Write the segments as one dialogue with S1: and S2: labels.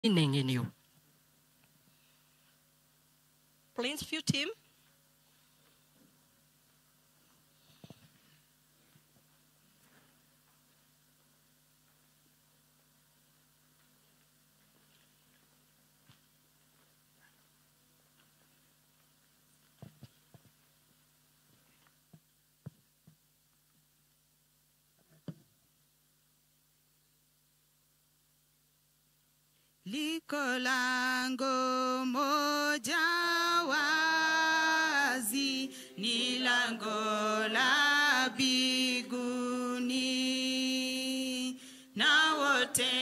S1: meaning in you.
S2: Plainview team.
S3: Liko lango moja wazi, ni lango la biguni, na wote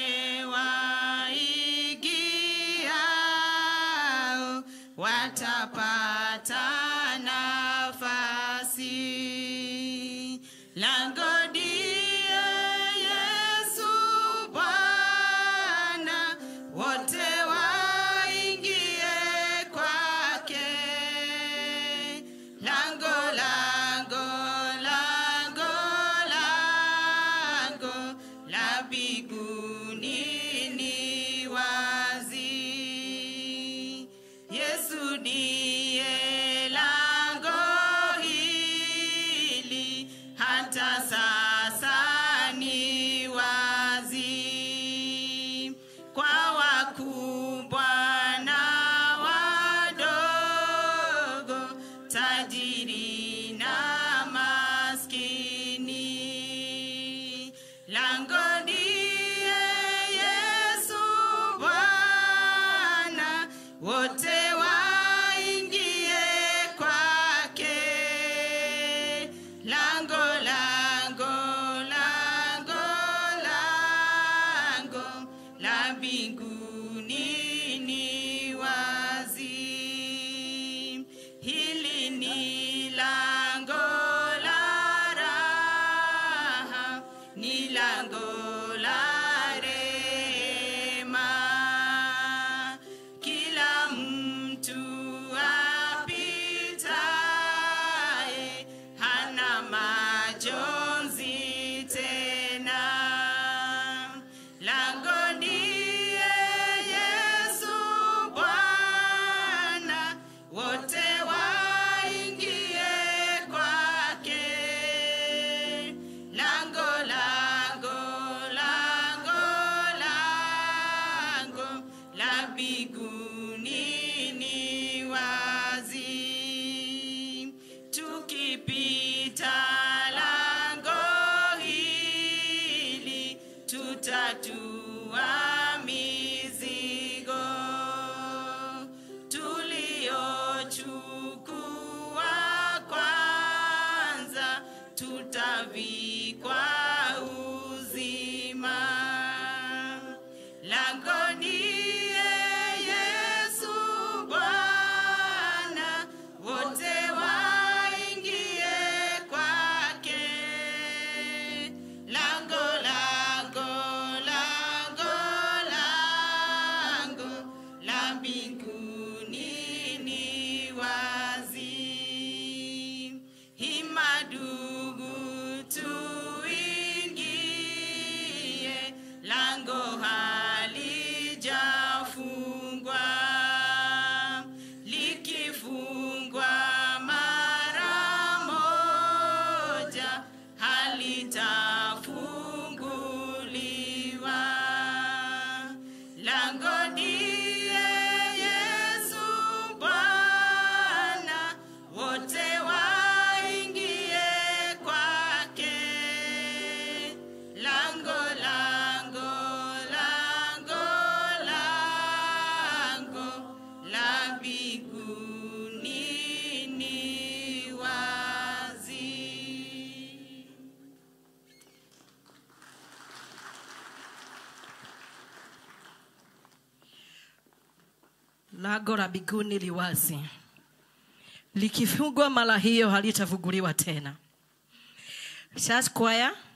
S3: waigiao watapata nafasi. Lango ndiye Yesu Bwana, wote waingie kwake. Lango, lango, lango, lango la mbinguni ni wazi. Yesu ndiye lango hili, hata sasa ni wazi kwa wakubwa na wadogo, tajiri na maskini. Lango ndiye Yesu Bwana, wote waingie kwake. Lango, lango, lango, lango la mbinguni ni wazi. Hili ni lango la raha, ni lango la rehema. Kila mtu apitaye hana majonzi tena. Lango ndiye Yesu Bwana, wote waingie kwake. Lango, lango, lango, lango la mbinguni ni wazi. Tukipita lango hili tutatua mizigo tuliochukua kwanza, tutavikwa uzima. Lango ndiye Yesu Bwana, wote waingie kwake. Lango, lango, lango, lango la mbinguni ni wazi. Hima ndugu, tuingie, lango halijafungwa. Likifungwa mara moja, halitafunguliwa. Lango ndiye Yesu Bwana, wote waingie kwake. Lango, lango, lango, lango la mbinguni ni wazi.
S1: Lango la mbinguni li wazi, likifungwa mara hiyo halitafunguliwa tena. Church choir,